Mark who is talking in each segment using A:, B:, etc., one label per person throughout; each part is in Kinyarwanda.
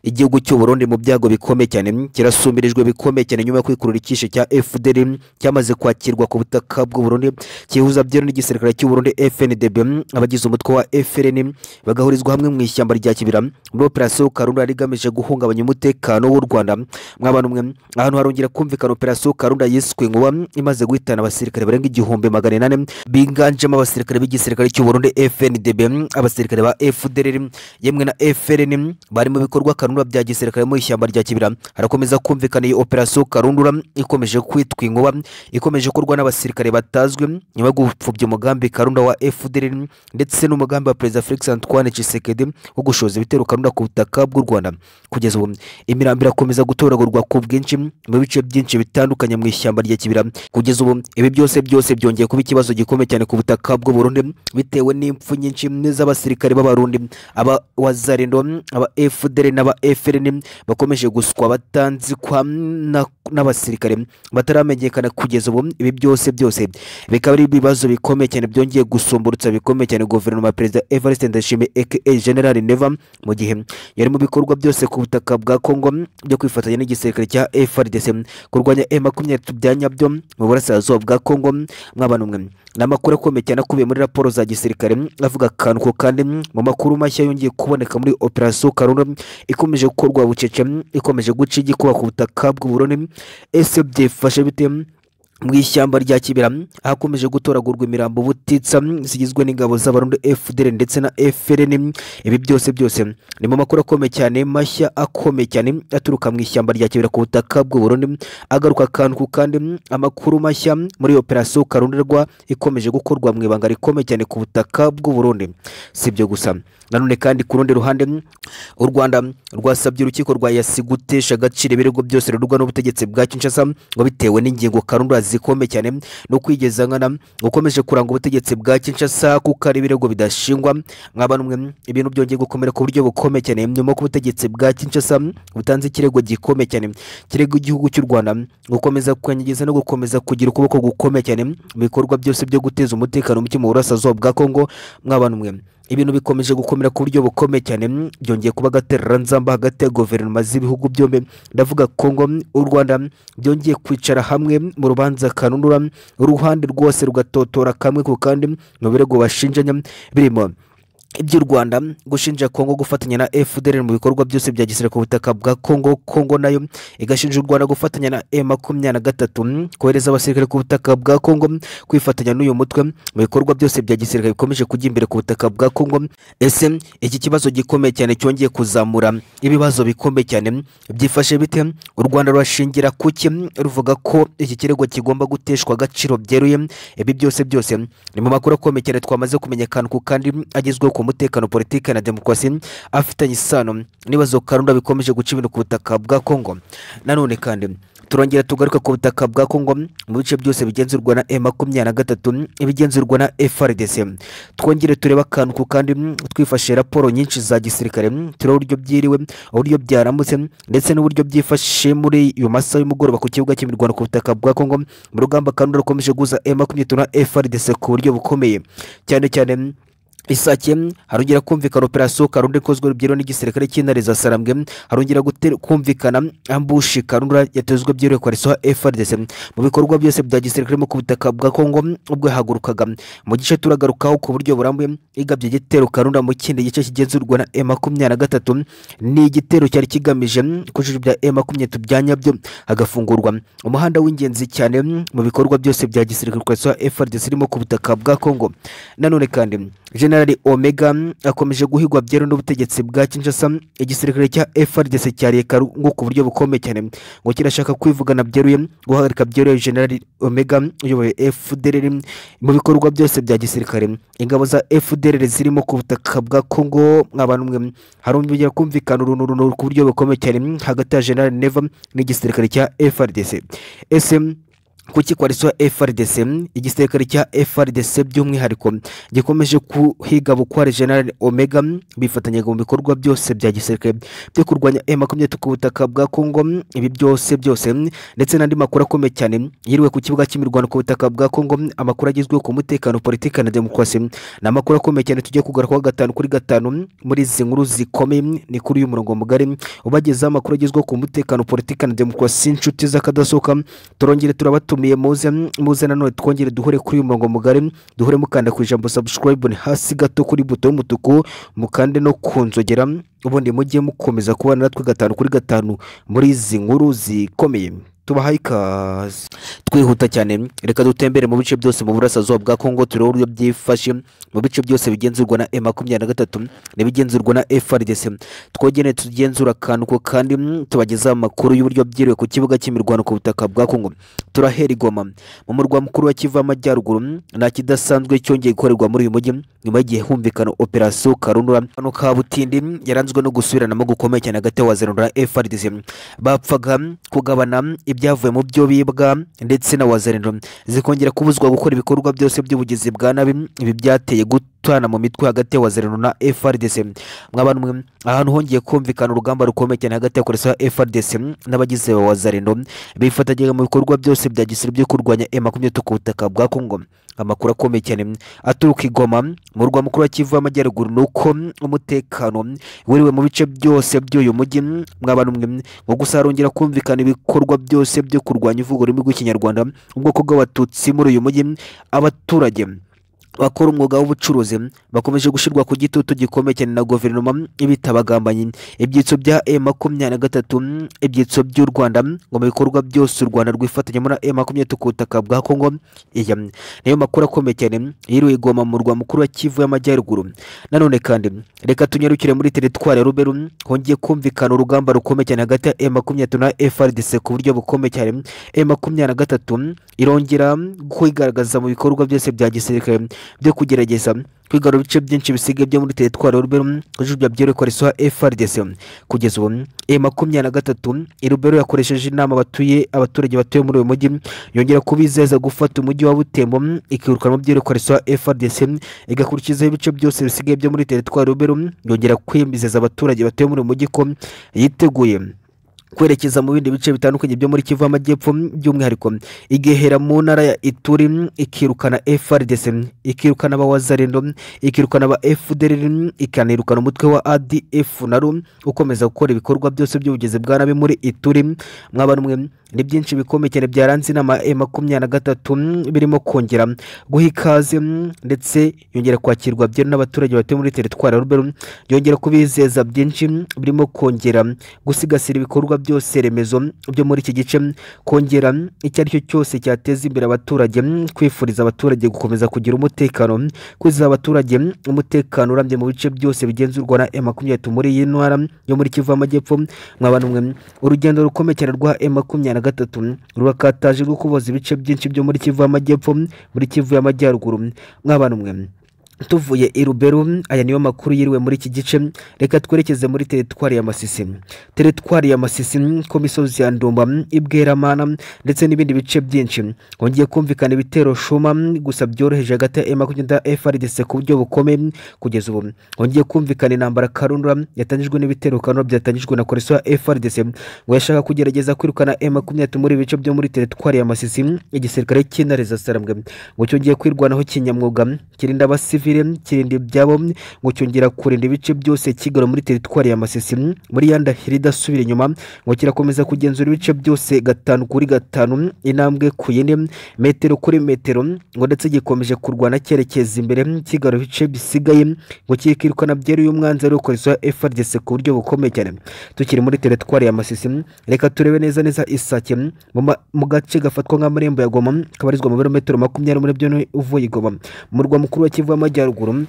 A: igihugu cy'uburundi mu byago bikomeye cyane kirasumbirijwe bikomeye cyane nyuma yo kwikurura icyishe cya fdr cyamaze kwakirwa ku butaka bw'uburundi kihuza byeru n'igisirikare cy'uburundi fndb abagize umutwe wa frn bagahurizwa hamwe mu ishyamba rya kibira muri operasiyo karunda yari igamije guhungabanya umutekano w'u rwanda mwabana umwe ahantu harongera kumvikana operasiyo karunda yiswe nkuba imaze guhitana abasirikare barenga igihumbi magana inani biganjemo abasirikare b'igisirikare cy'uburundi fndb abasirikare ba fdr yemwe na frn bari mu bikorwa karundura bya gisirikare mu ishyamba rya kibira harakomeza kumvikana iyi operasiyo karundura ikomeje kwitwa inkuba ikomeje gukorwa n'abasirikare batazwi nyuma yo gupfubya umugambi karunda wa fdr ndetse n'umugambi wa perezida felix antoine tshisekedi wo gushoza ibitero karunda ku butaka bw'u rwanda kugeza ubu imirambi irakomeza gutoragurwa ku bwinshi mu bice byinshi bitandukanye mu ishyamba rya kibira kugeza ubu ibi byose byose byongeye kuba ikibazo gikomeye cyane ku butaka bw'uburundi bitewe n'impfu nyinshi z'abasirikare b'abarundi aba wazarindo aba fdr n'aba frn bakomeje guswa batanzikwa na- n'abasirikare bataramenyekana kugeza ubu ibi byose byose bikaba ari ibibazo bikomeye cyane byongeye gusumburutsa bikomeye cyane guverinoma ya perezida evariste ndashimye aka general neva mu gihe yari mu bikorwa byose ku butaka bwa congo byo kwifatanya n'igisirikare cya frdc kurwanya e makumyabiri n'itatu bya nyabyo mu burasirazuba bwa congo mwabana umwe ni amakuru akomeye cyane akubiye muri raporo za gisirikare avuga akantu ko kandi mu makuru mashya yongeye kuboneka muri operasiyo karunda ikomeje gukorwa bucece ikomeje guca igikuba ku butaka bw'uburundi ese byifashe bite mu ishyamba rya kibira hakomeje gutoragurwa imirambo butitsa zigizwe n'ingabo z'abarundi fdr ndetse na frn ibi byose byose ni mu makuru akomeye cyane mashya akomeye cyane aturuka mu ishyamba rya kibira ku butaka bw'uburundi agaruka akantu ku kandi amakuru mashya muri operasiyo karundirwa ikomeje gukorwa mu ibanga rikomeye cyane ku butaka bw'uburundi si ibyo gusa nanone kandi ku rundi ruhande u rwanda rwasabye urukiko rwa yasi gutesha agaciro ibirego byose birurwa n'ubutegetsi bwa kinshasa ngo bitewe n'ingingo karundura zikomeye cyane no kwigeza nkana gukomeje kuranga ubutegetsi bwa kinshasa kuko ari ibirego bidashingwa nk'aba numwe ibintu byongeye gukomera ku buryo bukomeye cyane nyuma y'uko ubutegetsi bwa kinshasa butanze ikirego gikomeye cyane kirego igihugu cy'u rwanda gukomeza kwangiza no gukomeza kugira ukuboko gukomeye cyane mu bikorwa byose byo guteza umutekano muke mu burasirazuba bwa kongo mw'aba numwe ibintu bikomeje gukomera ku buryo bukomeye cyane mm, byongeye kuba agatereranzamba hagati ya guverinoma z'ibihugu byombi ndavuga kongo mm, u rwanda mm, byongeye kwicara hamwe mm, mu rubanza kanunura mm, uruhande rwose rugatotora kamwe ku kandi mm, mu birego bashinjanya mm, birimo iby'u rwanda gushinja kongo gufatanya na fdr mu bikorwa byose bya gisirikare ku butaka bwa kongo kongo nayo igashinja u rwanda gufatanya na e makumyabiri na gatatu mm, kohereza abasirikare ku butaka bwa kongo mm, kwifatanya n'uyu mutwe mm, mu bikorwa byose bya gisirikare bikomeje kujya imbere ku butaka bwa kongo mm. ese iki kibazo gikomeye cyane cyongeye kuzamura ibibazo bikomeye cyane mm, byifashe bite mm, u rwanda rurashingira kuki mm, ruvuga ko iki kirego kigomba guteshwa agaciro byeruye mm, ibi byose byose mm, ni mu makuru akomeye cyane twamaze kumenyekana ku kandi mm, agezweho ku mutekano politiki na demokarasi mm, afitanye isano mm, n'ibibazo karunda bikomeje guca ibintu ku butaka bwa kongo nanone kandi mm, turongera tugaruka ku butaka bwa kongo mu bice byose bigenzurwa na e makumyabiri na gatatu ibigenzurwa na frdc twongere turebe akantu ku kandi mm, twifashe raporo nyinshi za gisirikare mm, turebe uburyo byiriwe uburyo byaramutse mm, ndetse n'uburyo byifashe muri iyo masaha y'umugoroba ku kibuga cy'imirwano ku butaka bwa kongo mu rugamba kandi rukomeje guza e makumyabiri na gatatu na frdc ku buryo bukomeye cyane cyane mm, isake harongera kumvikana operasiyo karunda ikozwe byeruye n'igisirikare cy'intare za sarambwe harongera gute- kumvikana ambushi karunda yatezwe byeruye kwa reso frdc mu bikorwa byose bya gisirikare mu ku butaka bwa kongo ubwo yahagurukaga mu gice turagarukaho ku buryo burambuye igabye igitero karunda mu kindi gice kigenzurwa na e makumyabiri na gatatu ni igitero cyari kigamije kujijwa bya e makumyabiri n'itatu bya nyabyo hagafungurwa umuhanda w'ingenzi cyane mu bikorwa byose bya gisirikare kwa reso frdc irimo ku butaka bwa kongo nanone kandi generali omega mm, akomeje guhigwa byeru n'ubutegetsi bwa kinshasa igisirikare cya frdc cyariye karungu ku buryo bukomeye cyane ngo kirashaka kwivugana byeruye guhagarika byeruye generali omega mm, uyoboye fdr mm, mu bikorwa byose bya gisirikare ingabo za fdr zirimo ku butaka bwa congo abantu mwe harongera kumvikana urunturuntu ku buryo bukomeye cyane mm, hagati ya generali neva n'igisirikare cya frdc ese mm, ku kikwariso frdc igisirikare cya frdc by'umwihariko gikomeje guhiga bukware general omega bifatanyaga mu bikorwa byose bya gisirikare byo kurwanya ema makumyabiri ku butaka bwa congo ibi byose byose ndetse n'andi makuru akomeye cyane yiriwe ku kibuga cy'imirwano ku butaka bwa congo amakuru agizwe ku mutekano politiki na demokarasi ni amakuru akomeye cyane tugiye kugarukaho gatanu kuri gatanu muri izi nkuru zikomeye ni kuri uyu murongo mugari ubagezaho amakuru agizwe ku mutekano politiki na demokarasi inshuti z'akadasohoka turongere turabatu mutumiye muze muze nanone twongere duhure kuri uyu murongo mugari duhure mukanda ku ijambo subscribe ni hasi gato kuri buto y'umutuku mukande no ku nzogera ubundi mujye mukomeza kubana natwe gatanu kuri gatanu muri izi nkuru zikomeye tubahaye ikaze twihuta cyane reka dutembere mu bice byose mu burasirazuba bwa kongo turebe uburyo byifashe mu bice byose bigenzurwa na e makumyabiri na gatatu n'ibigenzurwa na frdc twogene tugenzura akantu ko kandi tubagezaho amakuru y'uburyo byiriwe ku kibuga cy'imirwano ku butaka bwa kongo turahera igoma mu murwa mukuru wa kivu amajyaruguru nta kidasanzwe cyongeye gukorerwa muri uyu mujyi nyuma y'igihe humvikana operasiyo karundura hano ka butindi yaranzwe no gusubiranamo gukomeye cyane hagati ya frdc bapfaga kugabana ibyavuye mu byo bibwa ndetse na wazarendo zikongera kubuzwa gukora ibikorwa byose by'ubugizi bwa nabi ibi byateye gute gutana mu mitwe hagati ya wazirano na FRDC mwabana mwe ahantu hongeye kumvikana urugamba rukomeye cyane hagati ya koresha FRDC n'abagize ba wazirano bifatanyije mu bikorwa byose bya gisiri byo kurwanya M23 ku butaka bwa Kongo amakuru akomeye cyane aturuka igoma mu rwa mukuru wa Kivu y'Amajyaruguru nuko umutekano wiriwe mu bice byose by'uyu mujyi mwabana mwe ngo gusa harongera kumvikana ibikorwa byose byo kurwanya ivugurura rw'ikinyarwanda ubwoko bw'abatutsi muri uyu mujyi abaturage bakora umwuga w'ubucuruzi bakomeje gushyirwa ku gitutu gikomeye cyane na guverinoma ibitaba agambanyi ibyitso bya e makumyabiri na gatatu ibyitso by'u rwanda ngo mu bikorwa byose u rwanda rwifatanyamo na e makumyabiri ku butaka bwa kongo iya niyo makuru akomeye cyane yiriwe igoma mu murwa mukuru wa kivu y'amajyaruguru nanone kandi reka tunyarukire muri teritwari ya ruberu hongeye kumvikana urugamba rukomeye cyane hagati ya e makumyabiri na frdc ku buryo bukomeye cyane e makumyabiri na gatatu irongera kwigaragaza mu bikorwa byose bya gisirikare byo kugerageza kwigarura ibice byinshi bisigaye byo muri teritwari rubero kujujya byerekwa risoha FRDC kugeza ubu e makumyabiri na gatatu irubero yakoresheje inama abatuye abaturage batuye muri uyu mujyi yongera kubizeza gufata umujyi wa Butembo ikirukana mu byerekwa risoha FRDC igakurikizaho ibice byose bisigaye byo muri teritwari rubero yongera kwemezeza abaturage batuye muri uyu mujyi ko yiteguye kwerekeza mu bindi bice bitandukanye byo muri Kivu Amajyepfo by'umwihariko igehera mu ntara ya Ituri ikirukana FRDC ikirukana ba Wazarendo ikirukana ba FDLR ikanirukana umutwe wa ADF naro ukomeza gukora ibikorwa byose by'ubugizi bwa nabi muri Ituri mwaba mwe ni byinshi bikomeye cyane byaranze inama e makumyabiri na gatatu birimo kongera guha ikaze ndetse yongera kwakirwa byeru n'abaturage batuye muri teritwari ya Rubero yongera kubizeza byinshi birimo kongera gusigasira ibikorwa byose remezo byo muri iki gice kongera icyo ari cyo cyose cyateza imbere abaturage kwifuriza abaturage gukomeza kugira umutekano kwizeza abaturage umutekano urambye mu bice byose bigenzurwa na e makumyabiri muri iyi ntara yo muri Kivu Amajyepfo mwabana mwe urugendo rukomeye cyane rwa e makumyabiri gatatu rurakataje rwo kuboza ibice byinshi byo muri Kivu y'Amajyepfo muri Kivu y'Amajyaruguru mwabana umwe tuvuye i ruberu aya niyo makuru yiriwe muri iki gice reka twerekeze muri teritwari ya masisi teritwari ya masisi ku misozi ya ndumba ibweramana ndetse n'ibindi bice byinshi hongeye kumvikana ibitero shuma gusa byoroheje hagati ya makumyabiri na frdc ku buryo bukomeye kugeza ubu hongeye kumvikana intambara karundura yatangijwe n'ibitero karundura byatangijwe na koreswa ya frdc ngo yashaka kugerageza kwirukana makumyabiri muri ibice byo muri teritwari ya masisi igisirikare cy'intare za sarambwe ngo cyongeye kwirwanaho kinyamwuga kirinda abasivi civile kirinda ibyabo ngo cyongera kurinda ibice byose kigarura muri teritwari ya Masisi muri ya ndahiro idasubira inyuma ngo kirakomeza kugenzura ibice byose gatanu kuri gatanu intambwe ku yindi metero kuri metero ngo ndetse gikomeje kurwana cyerekeza imbere kigarura ibice bisigaye ngo kikirukana byeruye umwanzuro w'ukoresha FRDC ku buryo bukomeye cyane tukiri muri teritwari ya Masisi reka turebe neza neza isake mu gace gafatwa nk'amarembo ya Goma kabarizwa mu birometero makumyabiri muri byo uvuye i Goma murwa mukuru wa Kivu y'amajyaruguru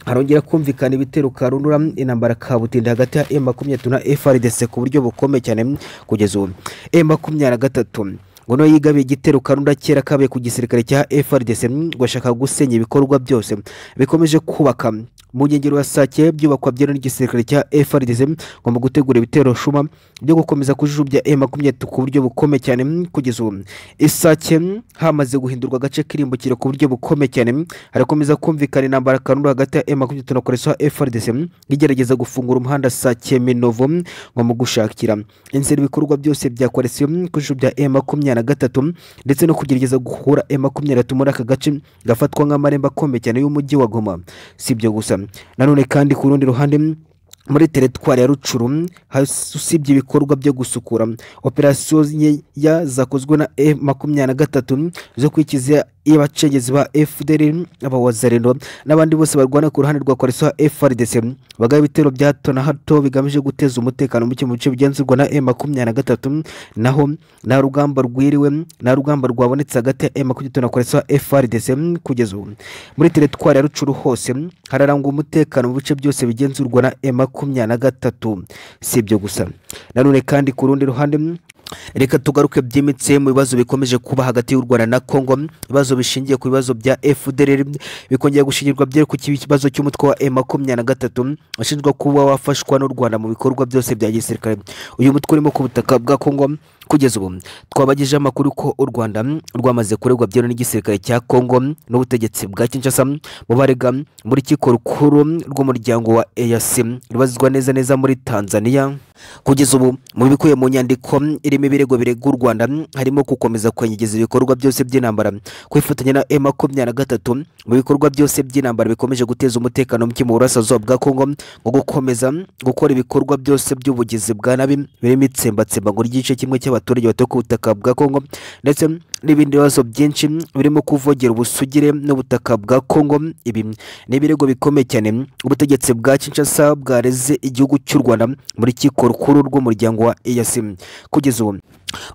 A: harongera kumvikana ibitero karundura intambara kabutindi hagati ya e makumyabiri na frdc ku buryo bukomeye cyane kugeza ubu e makumyabiri na gatatu ngo niwe yigabiye igitero karunda kera kabaye ku gisirikare cya FRDC ngo ashaka gusenya ibikorwa byose bikomeje kubaka mu nkengero ya sake byubakwa byeru n'igisirikare cya FRDC ngomba gutegura ibitero shuma byo gukomeza kujujubya M makumyabiri ku buryo bukomeye cyane mm, kugeza ubu isake mm, hamaze guhindurwa agace kirimbukiro ku buryo bukomeye cyane mm, harakomeza kumvikana intambara kanura hagati ya M makumyabiri na koreswa FRDC mm, igerageza gufungura umuhanda sake Minovo mm, ngo mu gushakira inzira ibikorwa byose bya koalisiyo mm, kujujubya M makumyabiri na gatatu mm, ndetse no kugerageza guhura M makumyabiri na gatatu muri aka gace gafatwa nk'amarembo akomeye cyane y'umujyi wa Goma si ibyo gusa nanone kandi ku rundi ruhande mm, muri teritwari ya rucuru mm, has- usibye ibikorwa byo gusukura mm, operasiyo nkeya zakozwe na e makumyabiri na gatatu mm, zo kwikiza y'abacengezi ba fdr abawazarendo n'abandi bose barwana ku ruhande rwa koalisiyo frdc mm, bagaba ibitero bya hato na hato bigamije guteza umutekano muke mu bice bigenzurwa na e makumyabiri na gatatu mm, naho nta rugamba rwiriwe mm, nta rugamba rwabonetse hagati ya e makumyabiri na gatatu na koalisiyo frdc mm, kugeza ubu muri teritwari ya rucuru hose mm, hararangwa umutekano mu bice byose bigenzurwa na e makumyabiri na gatatu si ibyo gusa nanone kandi ku rundi ruhande mm, reka tugaruke byimitse mu bibazo bikomeje kuba hagati y'u rwanda na congo mm, ibibazo bishingiye ku bibazo bya fdr mm, bikongera gushingirwa byere ku kibazo cy'umutwe wa e makumyabiri na gatatu mm, ushinjwa kuba wafashwa n'u rwanda mu bikorwa byose bya gisirikare uyu mutwe urimo ku butaka bwa congo mm, kugeza ubu twabagejeho amakuru ko u rwanda mm, rwamaze kuregwa byeru n'igisirikare cya congo mm, n'ubutegetsi bwa kinshasa mm, mu barega mm, muri urukiko rukuru mm, rw'umuryango wa easi rubazwa neza neza muri tanzania kugeza ubu mu bikubiye mu nyandiko mm, irimo ibirego birega u rwanda mm, harimo gukomeza kwenyegiza ibikorwa byose by'intambara kwifatanya na e makumyabiri na gatatu mm, mu bikorwa byose by'intambara bikomeje guteza umutekano muke mu burasirazuba bwa kongo mm, ngo gukomeza mm, gukora ibikorwa byose by'ubugizi bwa nabi birimo itsembatsemba ngo ry'igice kimwe cy'abaturage batuye ku butaka bwa kongo ndetse mm, n'ibindi bibazo byinshi mm, birimo kuvogera ubusugire n'ubutaka bwa kongo mm, ibi mm, ni ibirego bikomeye cyane mm, ubutegetsi bwa kinshasa bwareze igihugu cy'u rwanda muri rukiko rukuru rw'umuryango wa easim kugeza ubu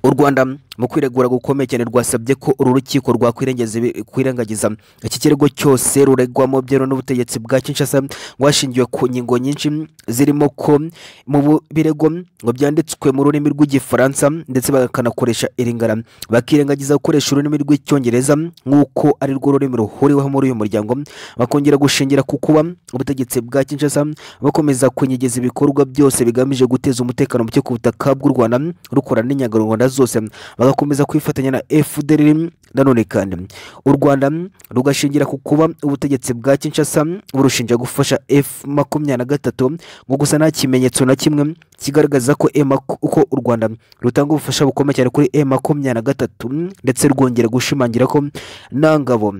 A: u rwanda mu kwiregura gukomeye cyane rwasabye ko uru rukiko rwakwirengagiza ibi- kwirengagiza iki kirego cyose ruregwamo byemewe n'ubutegetsi bwa kinshasa rwashingiwe ku ngingo nyinshi zirimo ko mu bu- birego ngo byanditswe mu rurimi rw'igifaransa ndetse bakanakoresha iringana bakirengagiza gukoresha ururimi rw'icyongereza nk'uko ari rwo rurimi ruhuriweho muri uyu muryango bakongera gushingira ku kuba ubutegetsi bwa kinshasa bakomeza kunyegeza ibikorwa byose bigamije guteza umutekano muke ku butaka bw'u rwanda rukora n'inyangarwanda zose bagakomeza kwifatanya na fdr nanone kandi u rwanda rugashingira ku kuba ubutegetsi bwa kinshasa burushinja gufasha f makumyabiri na gatatu ngo gusa nta kimenyetso na kimwe kigaragaza ko e maku- ko u rwanda rutanga ubufasha bukomeye cyane kuri e makumyabiri na gatatu ndetse rwongera gushimangira ko nta ngabo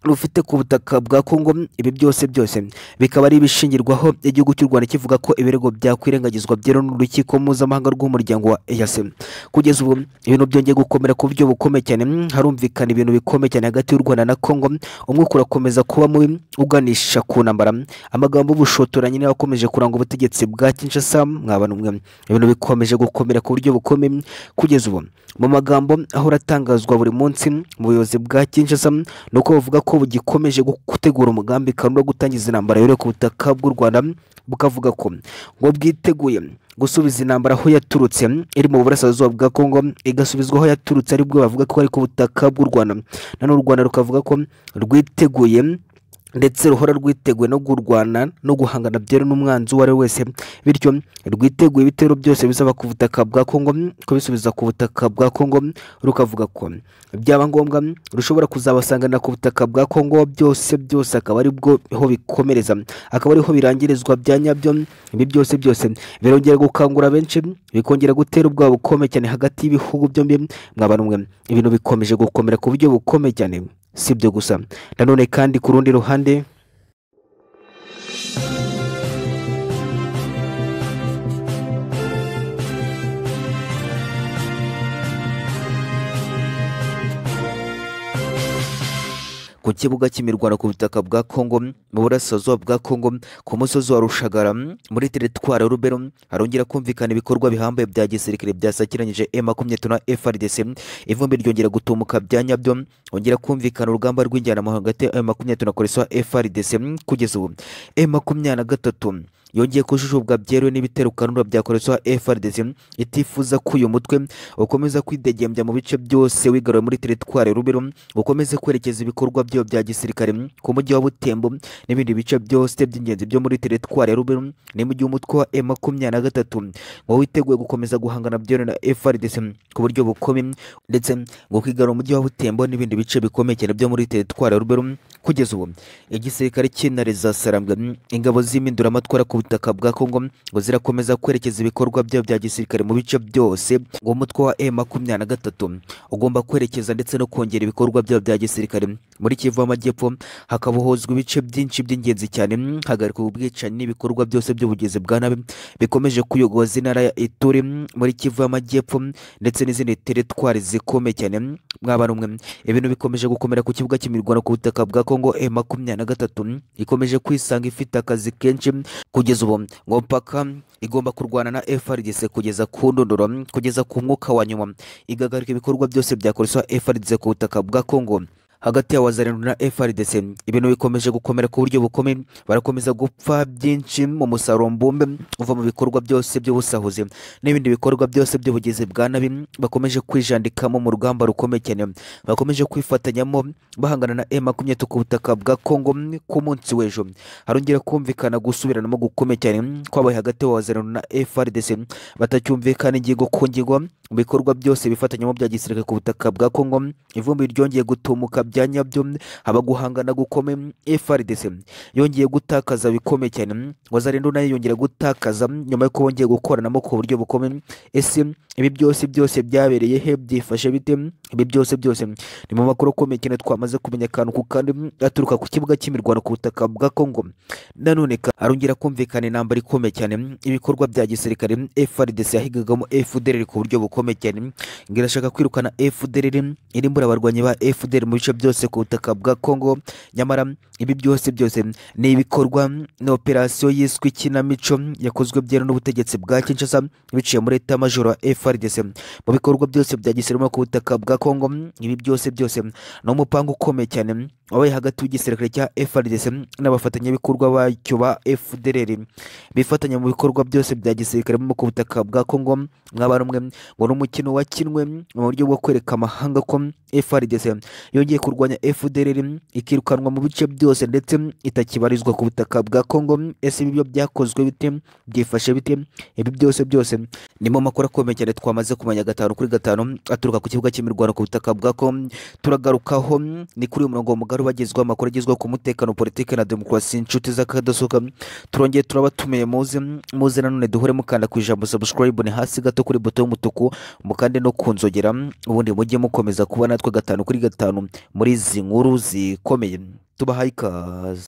A: rufite ku butaka bwa kongo ibi byose byose bikaba ari ibishingirwaho igihugu cy'u rwanda kivuga ko ibirego byakwirengagizwa byeru n'urukiko mpuzamahanga rw'umuryango wa eyasem kugeza ubu ibintu byongeye gukomera ku buryo bukomeye cyane mm, harumvikana ibintu bikomeye cyane hagati y'u rwanda na kongo umwuka urakomeza kuba mubi uganisha ku ntambara amagambo y'ubushotoranyi niyo akomeje kuranga ubutegetsi bwa kinshasa mwabana umwe ibintu bikomeje gukomera ku buryo bukomeye mm, kugeza ubu mu magambo ahora atangazwa buri munsi mm, mu buyobozi bwa kinshasa mm, ni uko bavuga ko bugikomeje gu- gutegura umugambi kandi wo gutangiza intambara yore ku butaka bw'u rwanda mm, bukavuga ko ngo bwiteguye mm, gusubiza intambara aho yaturutse mm, iri mu burasirazuba bwa kongo mm, igasubizwa aho yaturutse aribwo bavuga ko ari ku butaka bw'u rwanda nanone u rwanda rukavuga ko mm, rwiteguye mm, ndetse ruhora rwiteguye no kurwana no guhangana byeru n'umwanzi uwo ari we wese bityo rwiteguye ibitero byose bisaba ku butaka bwa kongo mm, kubisubiza ku butaka bwa kongo mm, rukavuga ko byaba ngombwa mm, rushobora kuzabasanganira ku butaka bwa kongo byose byose akaba aribwo ho bikomereza akaba ariho birangirizwa bya nyabyo mm, ibi byose byose birongera gukangura benshi mm, bikongera gutera ubwoba bukomeye cyane hagati y'ibihugu byombi mm, mwabana umwe ibintu bikomeje gukomera ku buryo bukomeye cyane si ibyo gusa nanone kandi ku rundi ruhande ku kibuga cy'imirwano ku butaka bwa Kongo mu burasirazuba bwa Kongo ku musozi wa Rushagara muri teritwari ya Rubero harongera kumvikana ibikorwa bihambaye bya gisirikare byasakiranyije M makumyabiri na FRDC ivumbi ryongera gutumuka bya nyabyo hongera kumvikana urugamba rw'injyana hagati ya M makumyabiri na koreswa FRDC kugeza ubu M makumyabiri na gatatu yongeye kujujubwa byeruye n'ibitero kanura bya koreswa FRDC itifuza ko uyu mutwe ukomeza kwidegembya mu bice byose wigaruye muri teritwari ya Rubero ukomeze kwerekeza ibikorwa byayo bya gisirikare ku mujyi wa Butembo n'ibindi bice byose by'ingenzi byo muri teritwari ya Rubero ni mu gihe umutwe wa M makumyabiri na gatatu ngo witeguye gukomeza guhangana byeruye na FRDC ku buryo bukomeye ndetse ngo kwigarura umujyi wa Butembo n'ibindi bice bikomeye cyane byo muri teritwari ya Rubero kugeza ubu igisirikare cy'intare za sarambwe ingabo z'impinduramatwara ku butaka bwa Kongo ngo zirakomeza kwerekeza ibikorwa byayo bya gisirikare mu bice byose ngo umutwe wa M makumyabiri na gatatu ugomba kwerekeza ndetse no kongera ibikorwa byayo bya gisirikare muri Kivu y'Amajyepfo hakabohozwa ibice byinshi by'ingenzi cyane hagarika ubwicanyi n'ibikorwa byose by'ubugizi bwa nabi bikomeje kuyogoza intara ya Ituri muri Kivu y'Amajyepfo ndetse n'izindi teritwari zikomeye cyane mwaba numwe ibintu bikomeje gukomera ku kibuga cy'imirwano ku butaka bwa Kongo M makumyabiri na gatatu ikomeje kwisanga ifite akazi kenshi kugeza ubu ngo mpaka igomba kurwana na FRDC kugeza ku ndunduro kugeza ku mwuka wa nyuma igahagarika ibikorwa byose byakoresha FRDC ku butaka bwa Kongo hagati ya wazarindwi na FRDC ibintu bikomeje gukomera ku buryo bukomeye barakomeza gupfa byinshi mu musaruro mbumbe uva mu bikorwa byose by'ubusahuzi n'ibindi bikorwa byose by'ubugizi bwa nabi bakomeje kwijandikamo mu rugamba rukomeye cyane bakomeje kwifatanyamo bahangana na M23 ku butaka bwa Kongo ku munsi w'ejo harongera kumvikana gusubiranamo gukomeye cyane kwabaye hagati ya wazarindwi na FRDC batacyumvikana ingingo ku ngingo mu bikorwa byose bifatanyamo bya gisirikare ku butaka bwa Kongo ivumbi ryongeye gutumuka bya nyabyo haba guhangana gukomeye FRDC yongeye gutakaza bikomeye cyane Wazarendo nayo yongera gutakaza nyuma y'uko bongeye gukoranamo ku buryo bukomeye ese ibi byose byose byabereye he byifashe bite ibi byose byose ni mu makuru akomeye cyane twamaze kumenya akantu ku kandi aturuka ku kibuga cy'imirwano ku butaka bwa Kongo nanone harongera kumvikana intambara ikomeye cyane ibikorwa bya gisirikare FRDC yahigagamo FDLR ku buryo bukomeye cyane irashaka kwirukana FDLR irimbura abarwanyi ba FDLR mu bice byose ku butaka bwa Kongo nyamara ibi byose byose ni ibikorwa na operasiyo yiswe ikinamico yakozwe byeru n'ubutegetsi bwa Kinshasa biciye muri eta majoro wa FRDC mu bikorwa byose bya gisirikare ku butaka bwa Kongo ibi byose byose ni umupango ukomeye cyane wabaye hagati y'igisirikare cya FRDC n'abafatanyabikorwa bacyo ba FDLR bifatanya mu bikorwa byose bya gisirikare mu ku butaka bwa Kongo mwabarumwe ngo ni umukino wakinwe mu buryo bwo kwereka amahanga ko FRDC yongeye kurwanya FDLR ikirukanwa mu bice byose ndetse itakibarizwa ku butaka bwa Kongo ese ibi byo byakozwe bite byifashe bite ibi byose byose nimo makuru akomeye cyane twamaze kumenya gatanu kuri gatanu aturuka ku kibuga cy'imirwano ku butaka bwa Kongo turagarukaho ni kuri uyu murongo mugari bagezweho amakuru agezweho ku mutekano politike na demokarasi inshuti z'akadasohoka turongeye turaba tumenye muze muze nanone duhure mukanda ku ijambo subscribe ni hasi gato kuri buto y'umutuku mukande no ku nzogera ubundi mujye mukomeza kuba natwe gatanu kuri gatanu muri izi nkuru zikomeye tubahaye ikaze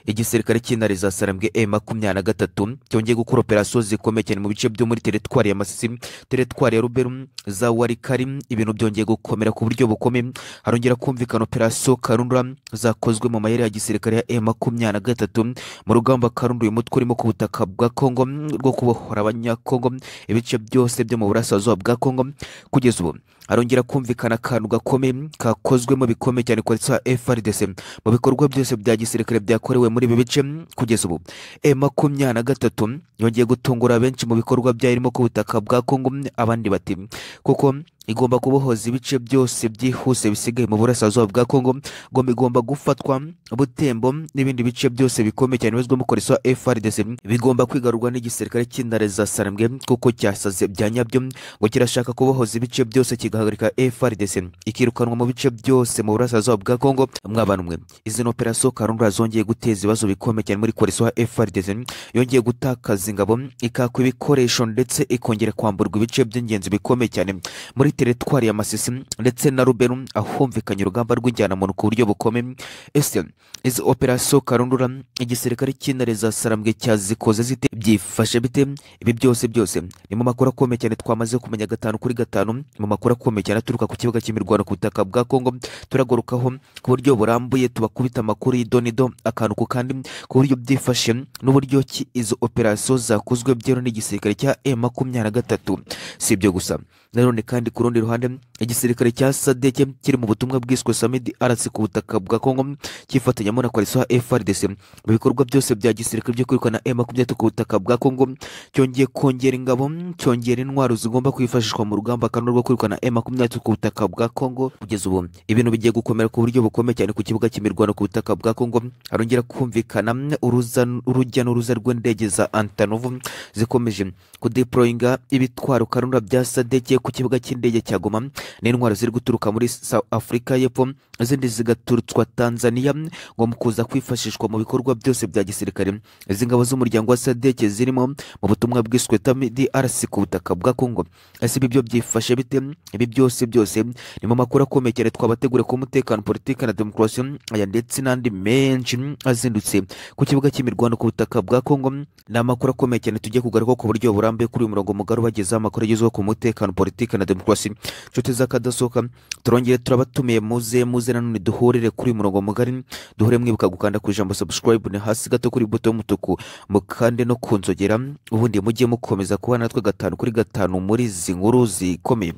A: igisirikare cy'intare za sarambwe e makumyabiri na gatatu cyongeye gukora operasiyo zikomeye cyane mu bice byo muri teritwari ya masisi teritwari ya ruberu za warikari ibintu byongeye gukomera ku buryo bukomeye harongera kumvikana operasiyo karundura zakozwe mu mayeri ya gisirikare ya e makumyabiri na gatatu mu rugamba karundura uyu mutwe urimo ku butaka bwa kongo rwo kubohora abanyakongo ibice byose byo mu burasirazuba bwa kongo kugeza ubu harongera kumvikana akantu gakomeye kakozwemo bikomeye cyane kwa FRDC mu bikorwa byose bya gisirikare byakorewe muri ibi bice kugeza ubu e makumyabiri na gatatu yongeye gutungura benshi mu bikorwa byayo irimo ku butaka bwa Kongo abandi bati kuko igomba kubohoza ibice byose byihuse bisigaye mu burasirazuba bwa Kongo ngo bigomba gufatwa Butembo n'ibindi bice byose bikomeye cyane bizwemo koreswa FRDC bigomba kwigarurwa n'igisirikare cy'intare za sarambwe kuko cyasaze bya nyabyo ngo kirashaka kubohoza ibice byose kigahagarika FRDC ikirukanwa mu bice byose mu burasirazuba bwa Kongo mwabanumwe izi ni operasiyo karundura zongeye guteza ibibazo bikomeye cyane muri koreswa FRDC yongeye gutakaza ingabo ikakwa ibikoresho ndetse ikongera kwamburwa ibice by'ingenzi bikomeye cyane muri teretwari ya masisi ndetse na ruberu ahumvikanye urugamba rw'injyanamuntu ku buryo bukomeye ese izi operasiyo karundura igisirikare cy'intare za sarambwe cyazikoze zite byifashe bite ibi byose byose ni mu makuru akomeye cyane twamaze kumenya gatanu kuri gatanu mu makuru akomeye cyane aturuka ku kibuga cy'imirwano ku butaka bwa kongo turagarukaho ku buryo burambuye tubakubita amakuru y'idonido akantu ku kandi ku buryo byifashe n'uburyo ki izo operasiyo zakozwe byemewe n'igisirikare cya e makumyabiri na gatatu si ibyo gusa nanone kandi ku rundi ruhande igisirikare cya sadeke kiri mu butumwa bwiswe samidi arasi ku butaka bwa kongo cyifatanyamo na koalisiyo frdc mu bikorwa byose bya gisirikare byo kwirukana e makumyabiri ku butaka bwa kongo cyongeye kongera ingabo cyongera intwaro zigomba kwifashishwa mu rugamba kandi rwo kwirukana e makumyabiri ku butaka bwa kongo kugeza ubu ibintu bigiye gukomera ku buryo bukomeye cyane ku kibuga cy'imirwano ku butaka bwa kongo harongera kumvikana uruza- urujya n'uruza rw'indege za antanovu zikomeje kudeployinga ibitwaro karundura bya sadeke ku kibuga cy'indege cya goma n'intwaro ziri guturuka muri south africa y'epfo izindi zigaturutswa tanzania ngo mu kuza kwifashishwa mu bikorwa byose bya gisirikare izi ngabo z'umuryango wa sadeke zirimo mu butumwa bwiswe tamidi arasi ku butaka bwa kongo ese ibi byo byifashe bite ibi byose byose ni mu makuru akomeye cyane twabateguriye ku mutekano politiki na demokarasi aya ndetse n'andi menshi azindutse ku kibuga cy'imirwano ku butaka bwa kongo ni amakuru akomeye cyane tugiye kugaruka ku buryo burambuye kuri uyu murongo mugari ubagezaho amakuru agezweho ku mutekano politiki na demokarasi inshuti z'akadasohoka turongere turabatumiye muze muze nanone duhurire kuri uyu murongo mugari duhure mwibuka gukanda ku ijambo subscribe ni hasi gato kuri buto y'umutuku mukande no ku nzogera ubundi mujye mukomeza kuba natwe gatanu kuri gatanu muri izi nkuru zikomeye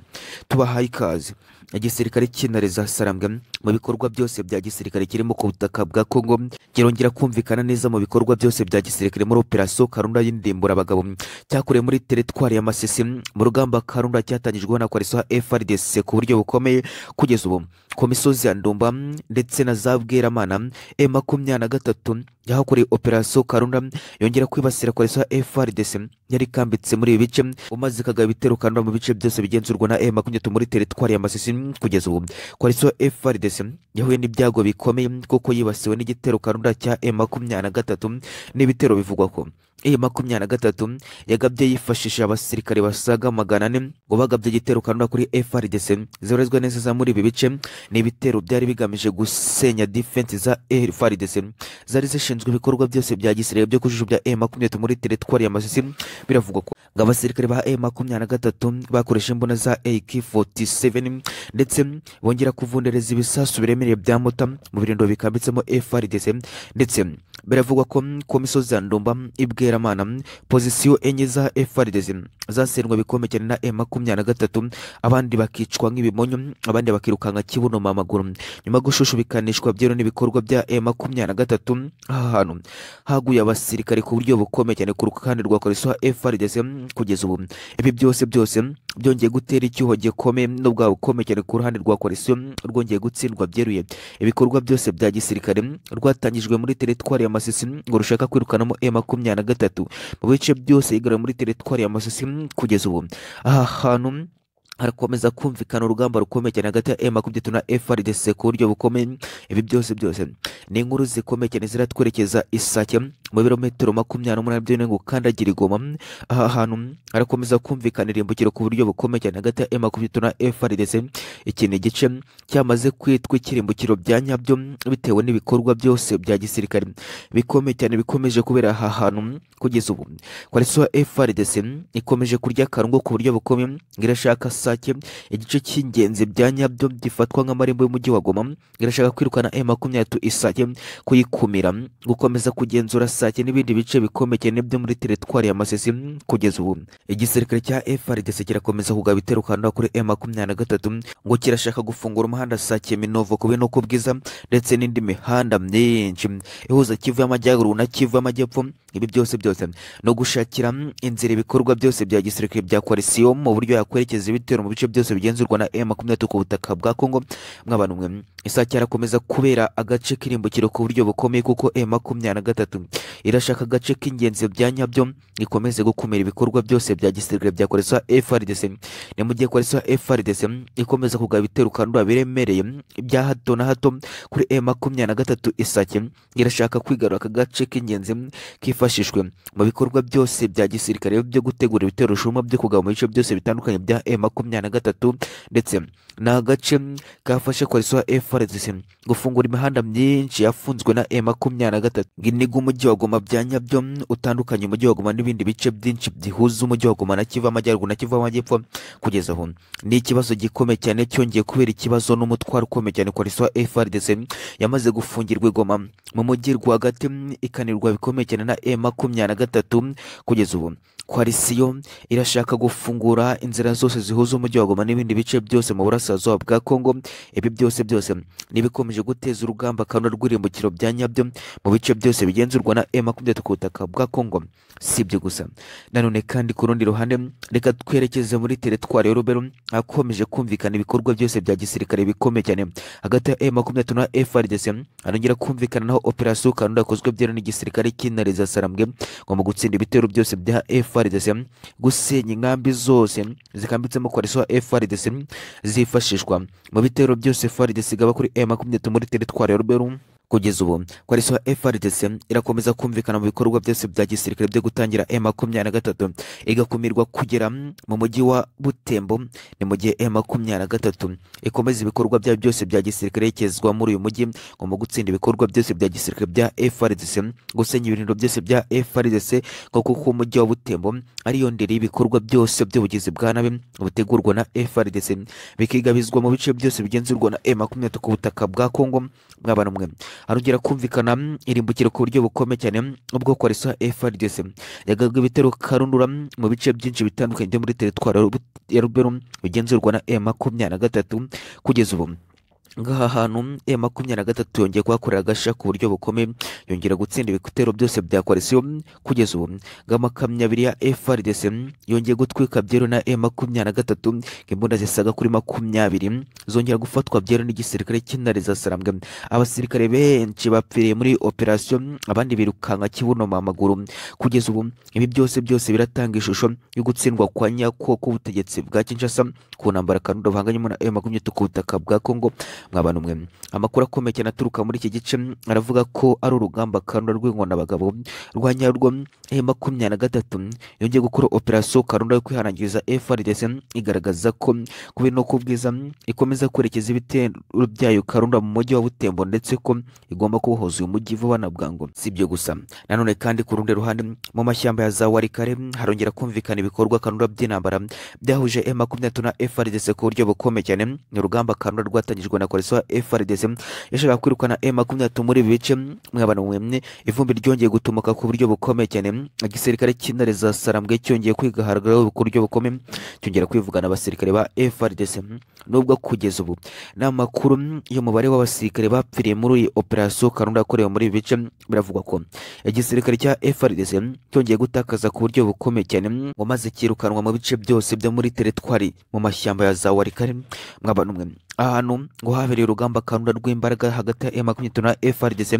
A: tubahaye ikaze igisirikare cy'intare za sarambwa mu bikorwa byose bya gisirikare kirimo ku butaka bwa kongo kirongera kumvikana neza mu bikorwa byose bya gisirikare muri operasiyo karunda y'indimbura abagabo cyakorewe muri teretwari ya masisi mu rugamba karunda cyatangijweho na koalisiyo frdc ku buryo bukomeye kugeza ubu ku misozi ya ndumba ndetse na za bweramana e makumyabiri na gatatu yahakoreye operasiyo karunda yongera kwibasira koalisiyo frdc yari ikambitse muri ibi bice umaze ikagaba ibitero karunda mu bice byose bigenzurwa na e makumyabiri muri teretwari ya masisi kugeza ubu koalisiyo frdc yahuye n'ibyago bikomeye kuko yibasiwe n'igitero karunda cya e makumyabiri na gatatu n'ibitero bivugwa ko e makumyabiri na gatatu yagabye yifashishije abasirikare basaga magana ane ngo bagabye igitero karunda kuri frdc zoherezwa neza za muri ibi bice ni ibitero byari bigamije gusenya defense za frdc zari zishinzwe ibikorwa byose bya gisirikare byo kujujubya e makumyabiri muri teretwari ya masisi biravugwa ko ngo abasirikare ba e makumyabiri na gatatu bakoresha imbunda za ak 47 ndetse bongera kuvundereza ibisasu biremereye bya mota mu birindiro bikambitsemo frdc ndetse biravugwa ko ku misozi ya ndumba ibweramana pozisiyo enye za frdc zasendwe bikomeye cyane na e makumyabiri na gatatu abandi bakicwa nk'ibimonyo abandi bakirukanka kibunoma amaguru nyuma yo gushushubikanishwa byeru n'ibikorwa bya e makumyabiri na gatatu aha hantu haguye abasirikare ku buryo bukomeye cyane ku ruhande rwa koalisiyo frdc kugeza ubu ibi byose byose byongeye gutera icyuho gikomeye n'ubwa bukomeye cyane ku ruhande rwa koalisiyo rwongeye gutsindwa byeruye ibikorwa byose bya gisirikare rwatangijwe muri teretwari ya masisi ngo rushaka kwirukanamo e makumyabiri na gatatu mu bice byose yigarura muri teretwari ya masisi kugeza ubu aha hantu harakomeza kumvikana urugamba rukomeye cyane hagati ya M23 na FRDC ku buryo bukomeye ibi byose byose ni inkuru zikomeye cyane ziratwerekeza Isake mu birometero makumyabiri n'umunani byonyine ngo ukandagira igoma aha hantu harakomeza kumvikana irimbukiro ku buryo bukomeye cyane hagati ya M23 na FRDC iki ni igice cyamaze kwitwa ikirimbukiro bya nyabyo bitewe n'ibikorwa byose bya gisirikare bikomeye cyane bikomeje kubera aha hantu kugeza ubu koalisiyo FRDC ikomeje kurya akarungu ku buryo bukomeye ngo irashaka sake igice cy'ingenzi bya nyabyo gifatwa nk'amarembo y'umujyi wa Goma irashaka kwirukana M makumyabiri isake kuyikumira gukomeza kugenzura sake n'ibindi bice bikomeye cyane byo muri teretwari ya Masisi kugeza ubu igisirikare cya FRDC kirakomeza kugaba ibitero Kanada kuri M makumyabiri na gatatu ngo kirashaka gufungura umuhanda sake Minovo ku Binogo Bwiza ndetse n'indi mihanda myinshi ihuza Kivu y'Amajyaruguru na Kivu y'Amajyepfo ibi byose byose no gushakira inzira ibikorwa byose bya gisirikare bya koalisiyo mu buryo yakwerekeza ibitero mu bice byose bigenzurwa na M23 ku butaka bwa Kongo mw'abantu mwe isake arakomeza kubera agace k'irimbukiro ku buryo bukomeye kuko M23 irashaka agace k'ingenzi bya nyabyo ikomeze gukumira ibikorwa byose bya gisirikare bya koalisiyo FRDC ni mu gihe koalisiyo FRDC ikomeza kugaba ibitero kandi biremereye bya hato na hato kuri M23 isake irashaka kwigarura aka gace k'ingenzi kifa cyifashishwe mu bikorwa byose bya gisirikare byo gutegura ibitero rushinwa byo kugaba mu bice byose bitandukanye bya e makumyabiri na gatatu ndetse ni agace kafashe koaliso ya FRDC gufungura imihanda myinshi yafunzwe na e makumyabiri na gatatu niga umujyi wa Goma bya nyabyo utandukanye umujyi wa Goma n'ibindi bice byinshi bihuza umujyi wa Goma na Kivu amajyaruguru na Kivu amajyepfo kugeza aho ni ikibazo gikomeye cyane cyongeye kubera ikibazo n'umutwaro ukomeye cyane koaliso ya FRDC yamaze gufungirwa i Goma mu mujyi rwagati ikanirwa bikomeye cyane na e makumyabiri na gatatu kugeza ubu koalisiyo irashaka gufungura inzira zose zihuza umujyi wa Goma n'ibindi bice byose mu burasirazuba bwa Kongo ibi byose byose n'ibikomeje guteza urugamba kandi rw'irimbukiro bya nyabyo mu bice byose bigenzurwa na e makumyabiri ku butaka bwa Kongo si ibyo gusa nanone kandi ku rundi ruhande reka twerekeze muri teritwari ya Rubero hakomeje kumvikana ibikorwa byose bya gisirikare bikomeye cyane hagati ya e makumyabiri na FRDC hanongera kumvikana naho operasiyo kanunda yakozwe byeru n'igisirikare cy'intare sarambwe ngo mu gutsinda ibitero byose bya FRDC gusenya inkambi zose zikambitsemo koaliso ya FRDC zifashishwa mu bitero byose FRDC igaba kuri e makumyabiri muri teritwari ya Rubero kugeza ubu koaliso ya FRDC irakomeza kumvikana mu bikorwa byose bya gisirikare byo gutangira M makumyabiri na gatatu igakumirwa kugera mu mujyi wa Butembo ni mu gihe M makumyabiri na gatatu ikomeza ibikorwa byayo byose bya gisirikare yerekezwa muri uyu mujyi ngo mu gutsinda ibikorwa byose bya gisirikare bya FRDC gusenya ibirindiro byose bya FRDC ngo kuko umujyi wa Butembo ariyo ndiri y'ibikorwa byose by'ubugizi bwa nabi butegurwa na FRDC bikigabizwa mu bice byose bigenzurwa na M makumyabiri ku butaka bwa Kongo mwabana mwe harongera kumvikana irimbukiro ku buryo bukomeye cyane ubwo koaliso ya FRDC yagabwe ibitero karundura mu bice byinshi bitandukanye byo muri teritwari ya Rubero bigenzurwa na M makumyabiri na gatatu kugeza ubu ngaha hantu e makumyabiri na gatatu yongeye kuhakorera agasha ku buryo bukomeye yongera gutsinda ibitero byose bya koalisiyo kugeza ubu ngamakamyo abiri ya FRDC yongeye gutwika byeru na e makumyabiri na gatatu imbunda zisaga kuri makumyabiri zongera gufatwa byeru n'igisirikare cy'intare za sarambwe abasirikare benshi bapfiriye muri operasiyo abandi birukanka kibunoma amaguru kugeza ubu ibi byose byose biratanga ishusho yo gutsindwa kwa nyako k'ubutegetsi bwa Kinshasa ku ntambara kanundo bahanganyemo na e makumyabiri ku butaka bwa Kongo mwabana umwe amakuru akomeye cyane aturuka muri iki gice aravuga ko ari urugamba karunda rw'inkonabagabo rwa nyarwo e makumyabiri na gatatu yongeye gukora operasiyo karunda yo kwihanangiriza FRDC igaragaza ko kubera no kubwiza ikomeza kwerekeza ibitero byayo karunda mu mujyi wa Butembo ndetse ko igomba kubohoza uyu mujyi vuba na bwangu si ibyo gusa nanone kandi ku rundi ruhande mu mashyamba ya za warikare harongera kumvikana ibikorwa karunda by'intambara byahuje e makumyabiri na FRDC ku buryo bukomeye cyane ni urugamba karunda rwatangijwe na koaliso ya FRDC yashakaga kwirukana M makumyabiri muri ibi bice mwabana mwemwe ivumbi ryongeye gutumuka ku buryo bukomeye cyane igisirikare cy'intare za sarambwe cyongeye kwigaharagaraho ku buryo bukomeye cyongera kwivugana abasirikare ba FRDC nubwo kugeza ubu nta makuru y'umubare w'abasirikare bapfiriye muri iyi operasiyo karunda yakorewe muri ibi bice biravugwa ko igisirikare cya FRDC cyongeye gutakaza ku buryo bukomeye cyane ngo maze cyirukanwa mu bice byose byo muri teritwari mu mashyamba ya za warikare mwabana umwe ahantu ngo habereye urugamba karunda rw'imbaraga hagati ya makumyabiri na FRDC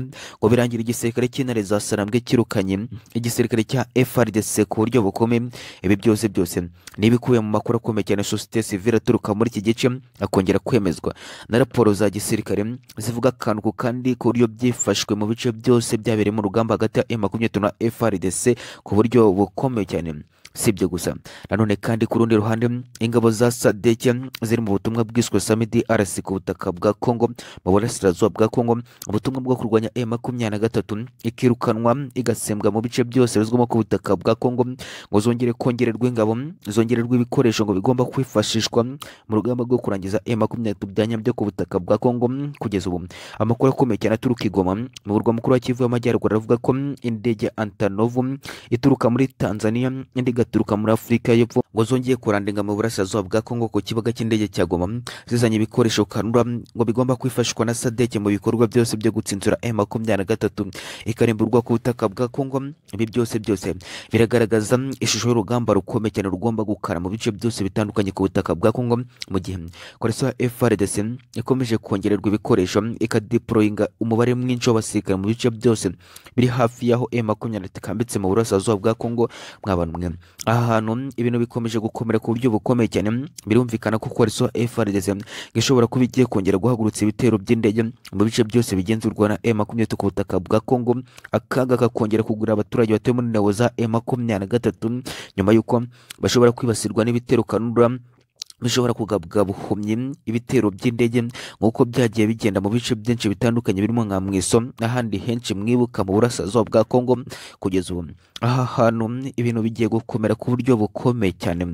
A: ngo birangira igisirikare cy'intare za Sarambwe kirukanye igisirikare cya FRDC ku buryo bukomeye ibi byose byose ni ibikubiye mu makuru akomeye cyane sosiyete sivile aturuka muri iki gice akongera kwemezwa na raporo za gisirikare zivuga akantu ku kandi ku buryo byifashwe mu bice byose byabereyemo urugamba hagati ya makumyabiri na FRDC ku buryo bukomeye cyane si ibyo gusa nanone kandi ku rundi ruhande ingabo za sadeke ziri mu butumwa bwiswe samidi arasi ku butaka bwa kongo mu burasirazuba bwa kongo ubutumwa bwo kurwanya e makumyabiri na gatatu ikirukanwa igasembwa mu bice byose bizwamo ku butaka bwa kongo ngo zongere kongererwa ingabo zongererwa ibikoresho ngo bigomba kwifashishwa mu rugamba rwo kurangiza e makumyabiri na gatatu bya nyabyo ku butaka bwa kongo kugeza ubu amakuru akomeye cyane aturuka i goma mu murwa mukuru wa kivu y'amajyaruguru aravuga ko indege antanovu ituruka muri tanzania indi igaturuka muri afurika y'epfo ngo zongeye kurandinga mu burasirazuba bwa kongo ku kibuga cy'indege cya goma zizanye ibikoresho kanura ngo bigomba kwifashishwa na sadeke mu bikorwa byose byo gutsinzura e makumyabiri na gatatu ikarimburwa ku butaka bwa kongo ibi byose byose biragaragaza ishusho y'urugamba rukomeye cyane rugomba gukara mu bice byose bitandukanye ku butaka bwa kongo mu gihe koalisiyo ya FRDC ikomeje kongererwa ibikoresho ikadeployinga umubare mwinshi w'abasirikare mu bice byose biri hafi y'aho e makumyabiri na gatatu ikambitse mu burasirazuba bwa kongo mwabana mwe aha hantu ibintu bikomeje gukomera ku buryo bukomeye cyane birumvikana ko coalition FRDC ishobora kuba igiye kongera guhagurutsa ibitero by'indege mu bice byose bigenzurwa na M makumyabiri ku butaka bwa Congo akaga kakongera kugura abaturage batuye muri ingabo za M makumyabiri na gatatu nyuma y'uko bashobora kwibasirwa n'ibitero kanura bishobora kugabwa buhumyi ibitero by'indege nk'uko byagiye bigenda mu bice byinshi bitandukanye birimo nka mwiso n'ahandi henshi mwibuka mu burasirazuba bwa kongo kugeza ubu aha hantu ibintu bigiye gukomera ku buryo bukomeye cyane